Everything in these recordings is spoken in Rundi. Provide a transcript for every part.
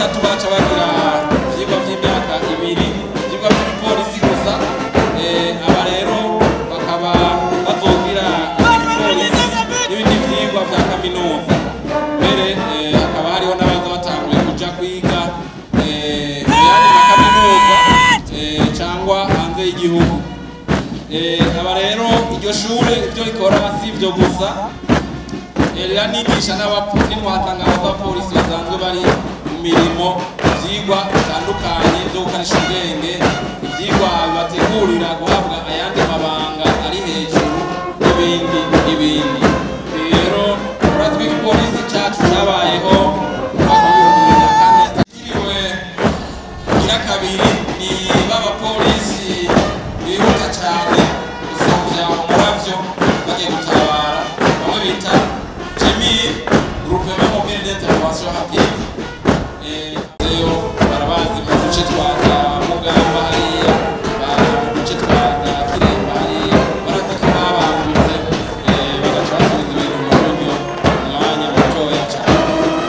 gatatu baca bagira ivyigwa vy'imyaka ibiri ivyigwa vy'igipolisi gusa Eh, aba rero bakaba bazogira igipolisi n'ibindi vyigwa vya kaminuza mbere eh, hakaba hariho n'abaza batanguye kuja kwiga eh, mu yandi makaminuza eh, cangwa hanze y'igihugu Eh, aba rero iryo shure ivyo rikora si ivyo gusa Eh, riranigisha n'inwatanga abapolisi basanzwe bari mu mirimo ivyigwa bitandukanye vyo gukarisha ubwenge ivyigwa bibategurira guhabwa ayandi mabanga ari hejuru n'ibindi n'ibindi rero urazwi igipolisi cacu cabayeho mu mwaka w'ibihumbi bibiri na kane kiriwe kugira kabiri ni b'abapolisi bihuta cyane gusumvya umuravyo bagiye gutabara bamwe bita jemi groupement mobile d'intervention rapide Eh, rero barabazi mu duce twa za mugamba hariya ba- mu duce twa za kiremba hariya barazi ko babangutse eh, bagaca basubiza ibintu mu buryo mu mwanya mutoya cyane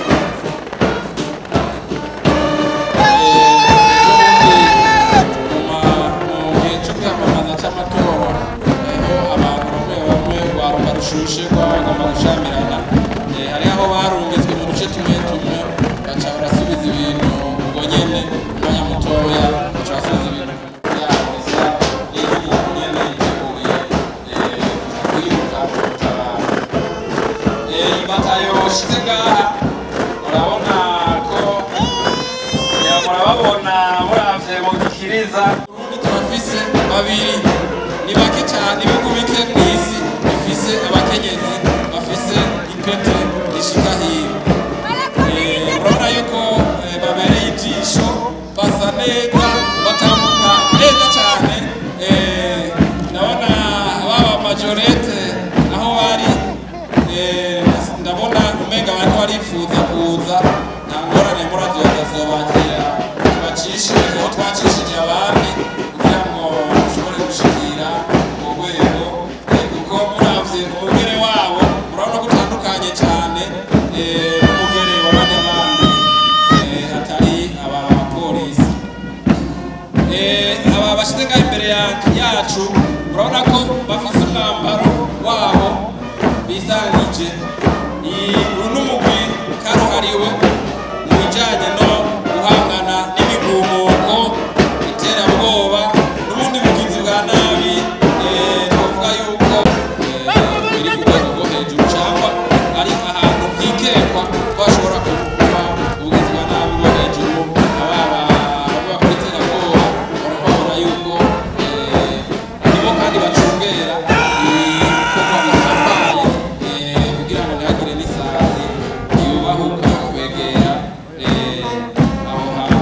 mu gihe cyo kwiyamamaza cy'amatora aho abantu bamwe bamwe rwaruka rushushe rwagomba gushamirana Eh, hariho aho barungitswe mu duce tumwe tumwe baca barasubiza ibintu ubwo nyene umwanya mutoya baca basubiza ibintu ku yabo bisa n'ibintu nyene yiteguye eh, kwiruka gutabara Eh, ibatayo shize ngaha murabona ko ya murababona muravye mu gikiriza urundi turafise babiri ni bake cyane ibihugu bike mw'isi bifise abakenyezi bafise ipete rishika hiyo Eh, urabona yuko eh, babereye ijisho basa neza batambuka neza cyane Eh, ndabona baba majorete aho bari eh, ndabona umenga bariko barifuza kuza nta ngorane muravyo bazobakira bacishe aho twacishije abandi kugira ngo dushobore gushikira urwo rwego Eh, kuko muravye umugere wabo urabona ko utandukanye cyane eh, n'umugere w'abandi bandi eh, atari aba bapolisi Eh, aba bashize ngaho imbere ya- yacu urabona ko bafise umwambaro wabo bisangije Ni- uru n'umugwi karuhariwe mu bijanye no guhangana n'imigumuko iterabwoba n'ubundi bugizi bwa nabi eh, twavuga yuko eh, biri ku rwego rwo hejuru cyangwa ari ahantu hikekwa bashobora kuba ubugizi bwa nabi bwo hejuru ababa bakora iterabwoba barababona yuko eh, nibo kandi bacungera ibikorwa bihambaye eh, kugira ngo ntihagire n'isazi yubahuka kwegera eh, aho hantu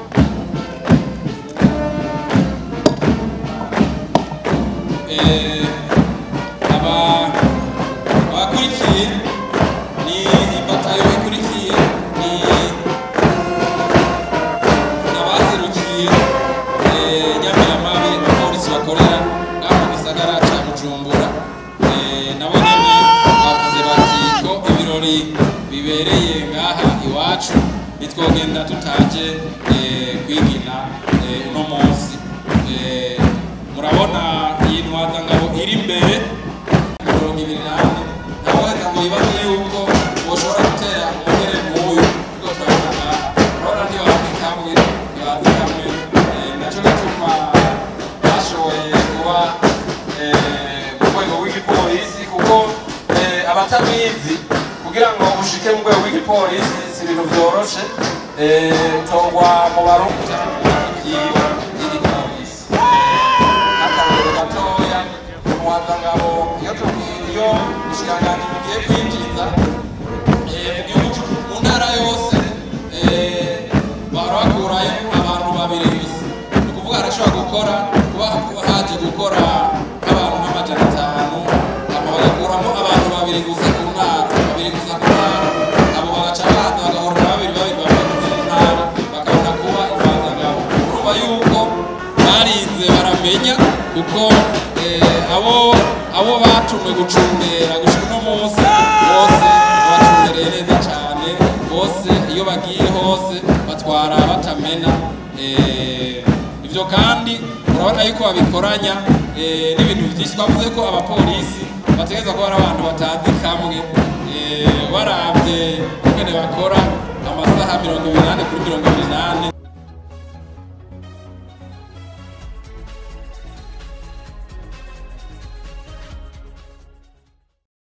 Eh, aba abakurikiye ni ibatayo ikurikiye ni abaserukiye eh, nyamiramabe abapolisi bakorera ngaho mu gisagara ca bujumbura Eh, nabo nyene bavuze bati ko ibirori bibereye ngaha iwacu nitwogenda tutaje eh, kwigina eh, uno munsi Eh, murabona iyi ntwazangabo iri imbere mirongo ibiri n'ane ntawaheza ngo yibaze yuko woshobora gutera umugere nk'uyu kuko turabona ngaha urabona ntibazi kamwe ntibazi kamwe Eh, naco gituma bashoboye kuba eh, mu rwego rw'igipolisi kuko eh, abatabizi kugira ngo ushike mu rwego rw'igipolisi si ibintu vyoroshe eh, utogwa mu barundi ivyiwe y'igipolisi akarorero gatoya umwazangabo iyo tubwiye iyo ubushikiranganji bugiye kwinjiza eh, mu gihugu cu- mu ntara yose eh, bahora bakurayo abantu babiri gusa ni ukuvuga arashobora gukora kuba kuba haje gukora nk'abantu nk'amajana atanu hama bagakuramo abantu babiri gusa ku ntara babiri gusa ku ntara abo bagaca baza bagahura na babiri babiri bavuye mu zindi ntara bakabona kuba imvazangabo urumva yuko barize baramenya kuko eh, abo abo batumwe gucungera gushika uno munsi bose babacungereye neza cyane bose iyo bagiye hose batwara batamena eh, ivyo kandi urabona yuko babikoranya eh, n'ibintu vyinshi twavuze ko abapolisi bategereza kuba ari abantu batazi kamwe